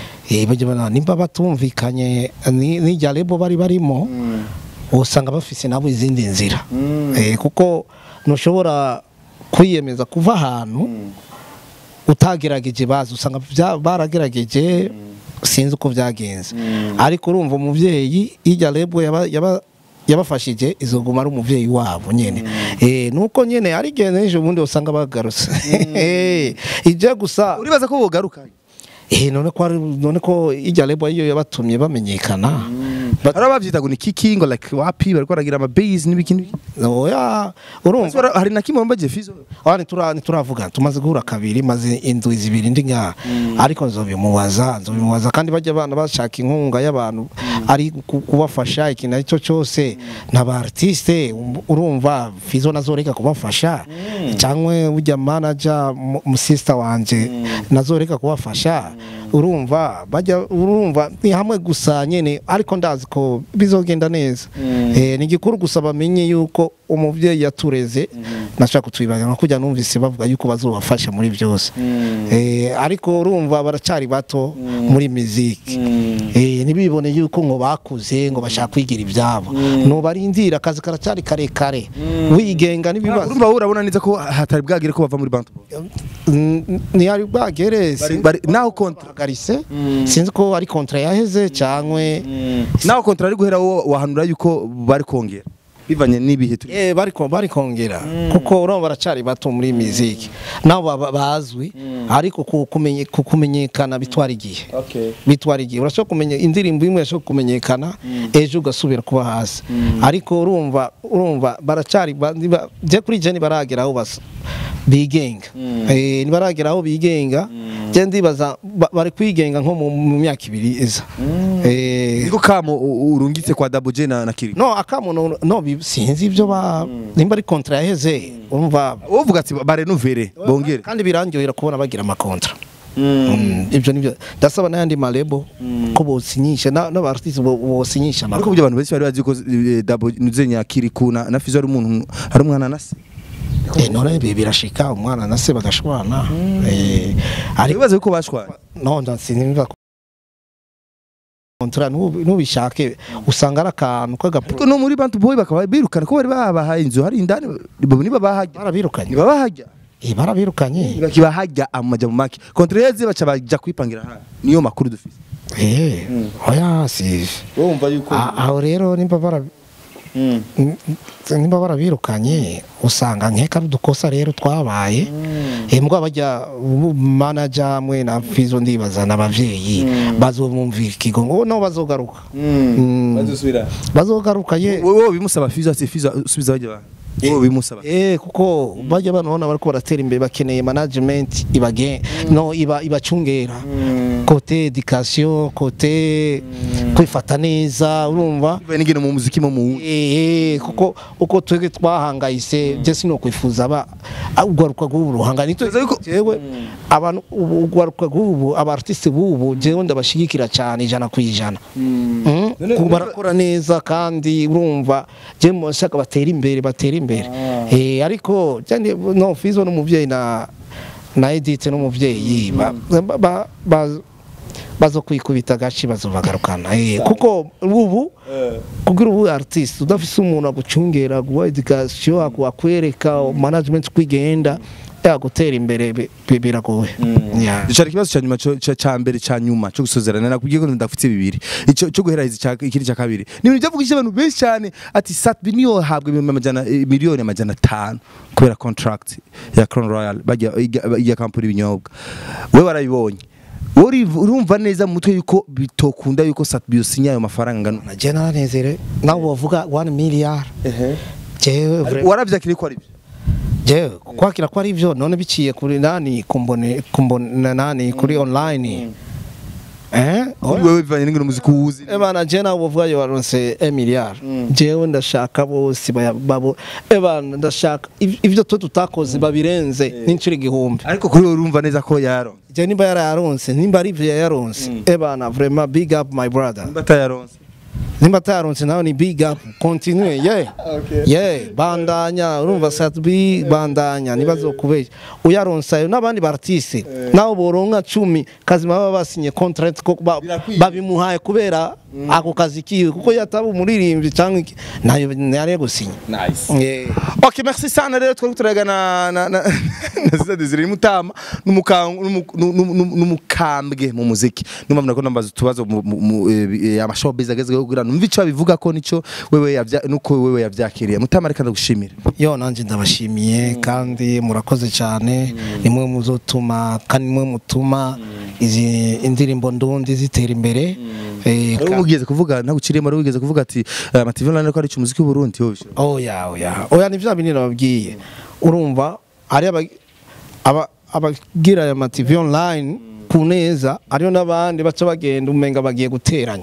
eh bajya banona nimba batumvikanye ni- n'irya lebo bari barimo usanga bafise nabo izindi nzira eh kuko ntushobora kwiyemeza kuva ahantu utagerageje bazi usanga bya- baragerageje sinzi uko byagenze ariko urumva umuvyeyi irya lebo yaba, yaba yabafashije izoguma ari umuvyeyi wabo nyene eh nuko nyene ari gene ejo bundi usanga bagarutse eh ije gusa uribaza ko bogaruka eh none ko ari- none ko irya lebo iyo yabatumye bamenyekana But- hari abavyita ngo ni kiki ngo like wapi bariko baragira ama base n'ibiki n'ibiki oya urumva Ese wara- hari na kimwe wambaje Fizo Aha nitura nituravuga tumaze guhura kabiri maze indwi zibiri ndi ngaha ariko nzobimubaza nzobimubaza kandi bajya abana bashaka inkunga y'abantu ari ku- kubafasha ikintu ari cyo cyose n'aba artiste um- urumva Fizo nazoreka kubafasha cyangwa ujya manager mu- mu sister wanje nazoreka kubafasha urumva bajya urumva ni hamwe gusa nyene ariko ndazi ko bizogenda neza eh ni gikuru gusa bamenye yuko umuvyeyi yatureze nashaka kutwibagana kujya numvise bavuga yuko bazobafasha muri byose eh ariko urumva baracari bato muri muziki eh ntibibone yuko ngo bakuze ngo bashaka kwigira ibyabo no barindira akazi karacari karekare wigenga n'ibibazo urumva wowe urabona neza ko hatari bwagire ko bava muri Bantu Boy ntiyari bwagere Bari- bari- naho kontra garise sinzi ko ari kontra yaheze cyangwa naho kontra ari guhera wowe wahanura yuko bari kongera bivanye n'ibihe turi Eh bariko barikongera kuko urumva baracari bato muri muziki nabo baba- bazwi ariko ku- kumenye- ku- kumenyekana bitwara igihe okay bitwara igihe urashobora kumenya indirimbo imwe irashobora kumenyekana ejo ugasubira kuba hasi ariko urumva urumva baracari ba- niba- je kuri je ntibaragera aho basa bigenga Eh, ntibaragera aho bigenga je ndibaza ba- bari kwigenga nko mu mu myaka ibiri iza Eh, niko kamo u- urungitse kwa Double J na, na Kiri no akamuntu no bi- sinzi ibyo ba nimba ari kontra yaheze urumva wovuga ati barenovere bongere kandi birangyohera kubona bagira amakontra Mm, ibyo nibyo ndasaba n'ayandi marebo ko bosinyisha na- n'abartiste bo- bosinyisha ariko amakuru buryo abantu benshi bari bazi ko eh, Double Nuze Nyakiri kuna na Fizo ari umuntu ari umwana na se Eh, none ibi birashika umwana na se bagashwana Eh, ariko aribaza yuko bashwanye no ndasinimva kontra nubu- nubishake usanga ari akantu k'agapro ariko no muri Bantu Boy bakaba birukana ko bari babahaye inzu hari indani niba bahajya barabirukanye niba bahajya Eh, barabirukanye bakibahajya amaja mu make kontreze baca baja kwipangira hano niyo makuru dufite Eh, oya si wumva yuko Ah, aho rero nimba bara Mm. nimba barabirukanye usanga nkeka ari udukosa rero twabaye eh mbwa bajya ubu manager mwe na fizo ndibaza n'abavyeyi bazomumvira ikigo ngo no bazogaruka Mm. bazosubira bazogaruka ye wowe bimusaba Fizo ati Fizo subiza bajya ba wowe bimusaba Eh kuko bajya banona bariko baratera imbere bakeneye management ibage no iba ibacungera kote education kote kwifata neza urumva bibaye n'ingene mu muziki mo mu Eh, kuko uko twebwe twahangayise je sino kwifuza aba ugwaruka rw'ubu ruhangana nitwe Tuzi yuko- jewe abantu ubu ugwaruka rw'ubu aba artiste b'ubu jewe ndabashigikira cyane ijana ku ijana Mm, None- kuko barakora neza kandi urumva je mushaka batera imbere batera imbere eh ariko cyane no fizo n'umuvyeyi na na Edith n'umuvyeyi ba, ba, ba, ba bazo kwikubita agaci bazobagarukana eh kuko ubu kugira ubu artiste udafise umuntu agucungera guha education akwereka management kwigenda yagutera imbere bi- bi- biragoye Yeah. Dushara ikibazo ca nyuma co- ca ca mbere ca nyuma cyo gusozerana nakubwiye ko ndafite bibiri ico cyo guheraheza ica- ikindi ca kabiri ni ibintu byavugishije abantu benshi cyane ati Satbi niyo habwa ibihumbi amajana eh, miliyoni amajana atanu kubera contract ya Crown Royal bajya ya kampani ibinyobwa we warabibonye wowe uriv- urumva neza mu mutwe yuko bitokunda yuko Satbi yosinya ayo mafaranga ngano na je naranezere nawe bavuga 1 milliard jewe vra- waravyakiriye ko ari byo jewe kwakira ko ari byo none biciye kuri nani kumbone kumbone nani kuri online eh Kuri wewe bivanye n'ingene umuziki uwuzi Ebana je nawe uvuga yo waronse 1 milliard jewe ndashaka bose baya- babo ebana ndashaka iv- ivyo twe tutakoze babirenze n'incuro igihumbi ariko kuri wowe urumva neza ko yaro je nimba yararonse nimba ari ivyo yaronse ebana vraiment big up my brother nimba atayaronse nimba ataronse nawe ni big up continue yeah yeah bandanya urumva satbi bandanya nibazokubeshya uyaronse ayo n'abandi bartiste nawe boronka cumi kazi baba basinye contract ko ba- Birakwiye. babimuhaye kubera ako kazi kiwe kuko yataba umuririmbyi cyangwa iki nayo yari gusinya nice yeah. Ok, merci sana rero twari turaga na na na na Zida Desire Mutama n'umukangu n'umukambwe mu muziki. Numva mnako nambaza tubazo mu- mu- mu eh, amashowbiz agezweho kugira numva ico bivuga ko nico wewe yavya nuko wewe yavyakiriye. Mutama reka ndagushimira. yo nanjye ndabashimiye kandi murakoze cyane nimwe muzotuma kandi nimwe mutuma izi indirimbo ndundi zitera imbere Eh, Rero ka- wigeze kuvuga ntaguciriyemo rero wigeze kuvuga ati eh, Amativi Online ko ari cyo muziki w'u Burundi yo bishobora. oya oya oya ni bya binini nababwiye urumva ari aba- aba- abagira aya mativi online ku neza ariyo n'abandi baca bagenda umenga bagiye guteranya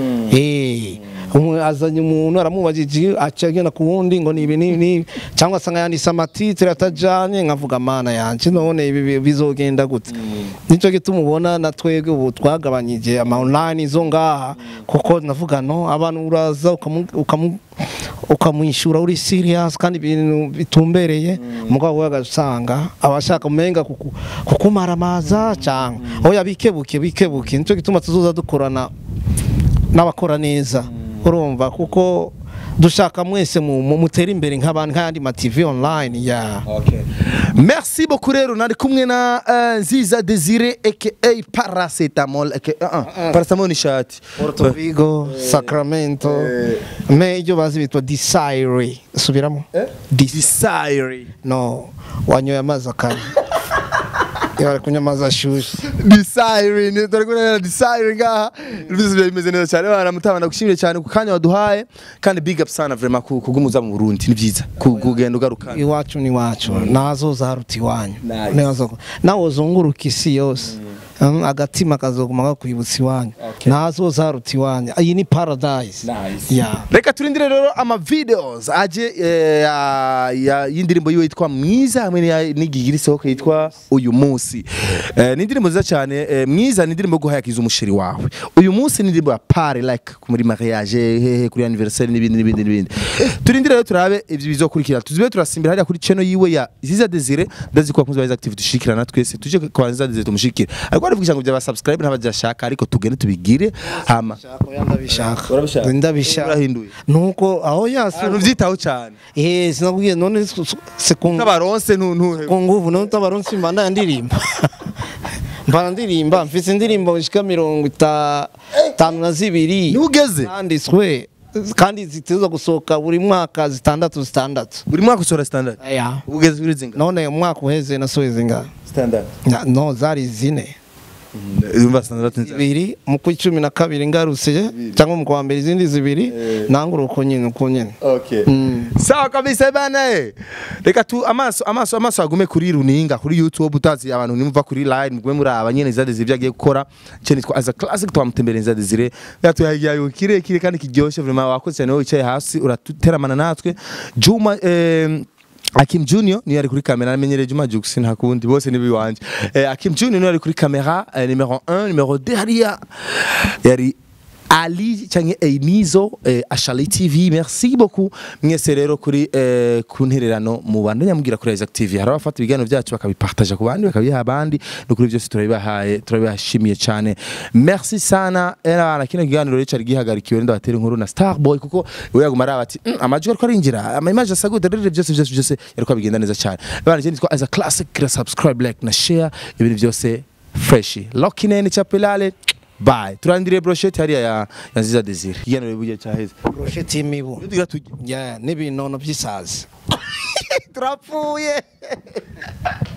Eh, umwe azanye umuntu aramubajije aca agenda ku wundi ngo ni ibi n'ibi n'ibi cyangwa asanga yanditse amatitire atajanye nkavuga mana yanje none ibi bi- bizogenda gute nicyo gituma ubona na twebwe ubu twagabanyije ama online zo ngaha kuko navuga no abantu uraza ukamu- ukamu ukamwishyura uri serious kandi ibintu bitumbereye mugabo we agasanga abashaka umenga kuku- kukumaramaza cyangwa oya bikebuke bikebuke nicyo gituma tuzoza dukorana n'abakora neza urumva kuko dushaka mwese mu- mu- mutere imbere nk'abandi nk'ayandi ma TV online ya merci beaucoup rero nari kumwe na eh, nziza desire aka paracetamol aka uh -uh. paracetamol ni shati Porto Vigo Sacramento me ibyo bazi bitwa Desire subiramo Dis- desire no wanyoye amazi akanya iyo bari kunywa amazi ashushe desire ni turi kureba desire ngaha ibintu bimeze neza cyane bana mutabana gushimire cyane ku kanya waduhaye kandi big up sana vraiment ku kugumuza mu Burundi ni byiza ku- kugenda ugaruka iwacu ni iwacu nazoza haruta iwanyu Nice. Nazo- nawe uzunguruka isi yose Mm, agatima kazoguma kakwibutsa iwanyu nazoza haruta iwanyu iyi ni paradise Nice. yeah. reka turindire rero ama videos aje eh, ya- ya- y'indirimbo yiwe yitwa mwiza hamwe n'iya- n'igigira isohoka yitwa uyu munsi Eh, ni indirimbo nziza cyane eh, mwiza ni indirimbo yo guhayakiza umusheri wawe uyu munsi ni indirimbo ya pare like muri mariage hehe kuri anniversaire n'ibindi n'ibindi n'ibindi turindire rero turabe ibyo bizokurikira tuzibe turasimbira hariya kuri channel yiwe ya Ziza Desire ndazi ko abakunzi ba active dushikirana twese tuje kwa Ziza Desire tumushikire ariko arivugisha ngo byaba subscribe ntabajashaka ariko tugende tubigire hama ndabishaka Urabishaka? ndabishaka Urahinduye? nuko aho yasi abantu byitaho cyane eh sinakubwiye none su- su- se ku n'abaronse ntuntuhe ku nguvu none utabaronse mbanda ndirimba mbana ndirimba mfite indirimbo zishika mirongo ita- itanu na zibiri ntugeze zanditswe kandi ziteza gusohoka buri mwaka zitandatu zitandatu buri mwaka usohora standard ya ugeze kuri zinga none umwaka uheze nasohoye zingahe standard Na- no zari zine urumva standard nziza zibiri mu kwa cumi na kabiri ngarutse cyangwa mu kwa mbere izindi zibiri nangura uko nyine uko nyine okay Mm. sawa kabisa bana eh reka tu amaso amaso amaso agume kuri runinga kuri youtube utazi abantu nimva kuri line mugume muri aba nyene zade zibyo agiye gukora cyo nitwa as a classic twamutembereza zade zire yatuhagiye kire kire kandi kiryoshe vraiment wakoze cyane wowe wicaye hasi uratuteramana natwe Juma eh, Akim Junior niyo ari kuri kamera namenyereye Juma Jux nta kundi bose ni biwanje eh, Akim Junior niyo ari kuri kamera eh, numero 1 numero 2 hariya yari Ali cyangwa Einizo eh, Ashali TV merci beaucoup mwese rero kuri eh, ku ntererano mu bandi nyamubwira kuri Isaac TV hari abafata ibiganiro byacu bakabipartaja ku bandi bakabiha abandi no kuri byose turabibahaye turabibashimiye cyane merci sana era na kino kiganiro rero cyari gihagarikiwe ndabatera inkuru na Starboy kuko we yaguma ari ati mm, amajwi ariko arinjira ama image asagude rero byose byose byose yariko bigenda neza cyane bana je nitwa as a classic subscribe like na share ibintu byose fresh lokinene chapelale Bye. Turandire brochette hariya ya ya Nziza Desire. Ikiganiro bujya cyaheze. brosheti y'imibu Tugira tujye. Yeah, n'ibinono by'isazi Turapfuye.